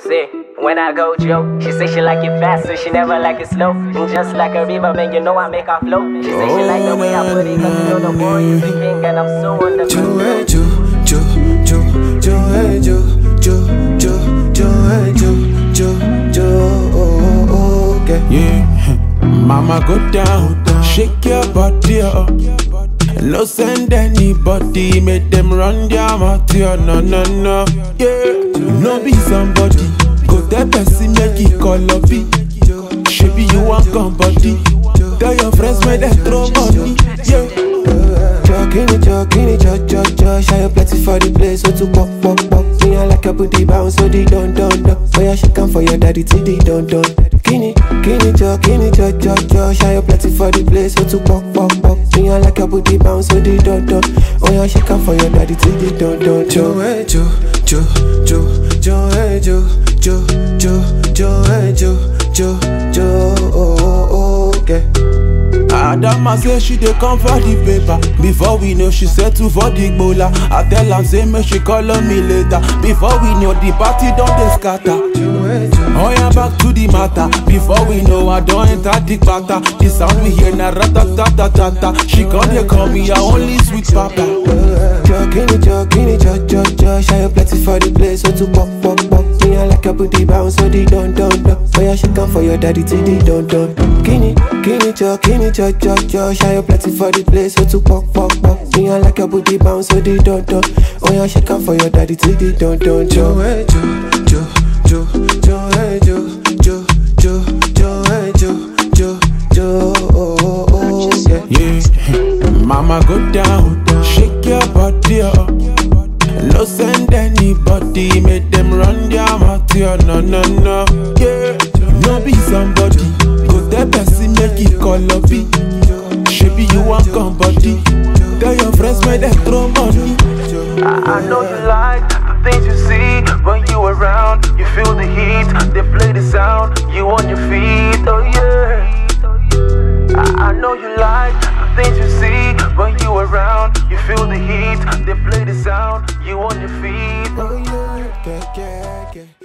See, when I go joke, she say she like it fast, so she never like it slow. And just like a river, man, you know I make her flow. She say she like the way I put it, cause you know the boy is the king, and I'm so on the Joe, hey, Joe, Joe, Joe, Joe, hey, Joe, Joe, Joe, Joe, hey, Joe, Joe, Joe, oh, oh, okay. Yeah, mama go down, shake your body up. No send anybody, make them run their mouth, yeah, no, no, no. Yeah, no be somebody, go tell person make it call up it. Shaby you want come body, tell your friends make them throw money. Yeah, Jockey, jockey, jo, jo, jo, shy up plenty for the place, so to pop, pop, pop. Me I like a booty bounce, so the don, don, don. Oh yeah, she come for your daddy, till the don, don. Kini, kini, jo, kini, jo, jo, jo, shy up plenty for the place, so to pop, pop, pop. Me I like a booty bounce, so the don, don. Oh yeah, she come for your daddy, till the don, don. Jo, hey, jo, jo, jo, jo, hey, jo, jo, jo, jo, hey, jo, jo, jo, oh, oh, oh, okay. Adama say she dey come for the paper Before we know she settle for the gbola I tell am say make she call on me later Before we know the party don dey scatter Oh yeah, back to the matter Before we know I don't enter the patter The sound we hear na ratatatata She come dey call me her only sweet papa Jockey, jockey, jo, jo, jo, shy up plenty for the place, so to pop, pop, pop. Me I like a booty bounce, so the don, don, don. Oh yeah, she come for your daddy, till the don, don. Kini, kini, jockey, jo, jo, jo, shy up plenty for the place, so to pop, pop, pop. Me I like a booty bounce, so the don, don. Oh yeah, she come for your daddy, till the don, don. Jo, hey, jo, jo, jo, jo, hey, jo, jo, jo, jo, hey, jo, jo, jo, oh, oh, oh, yeah. Yeah, mama go down, shake your body up. No send anybody, make them run their mouth, yeah, no, no, no. Yeah, no be somebody, go tell person make it call up it. Shaby you want come body, tell your friends make them throw money. I, I know you like the things you see when you around. You feel the heat, they play the sound. You on your feet, oh yeah. I, I know you like the things you see when you around. You feel the heat, they play the sound. You on your feet. Oh yeah, yeah, yeah, yeah.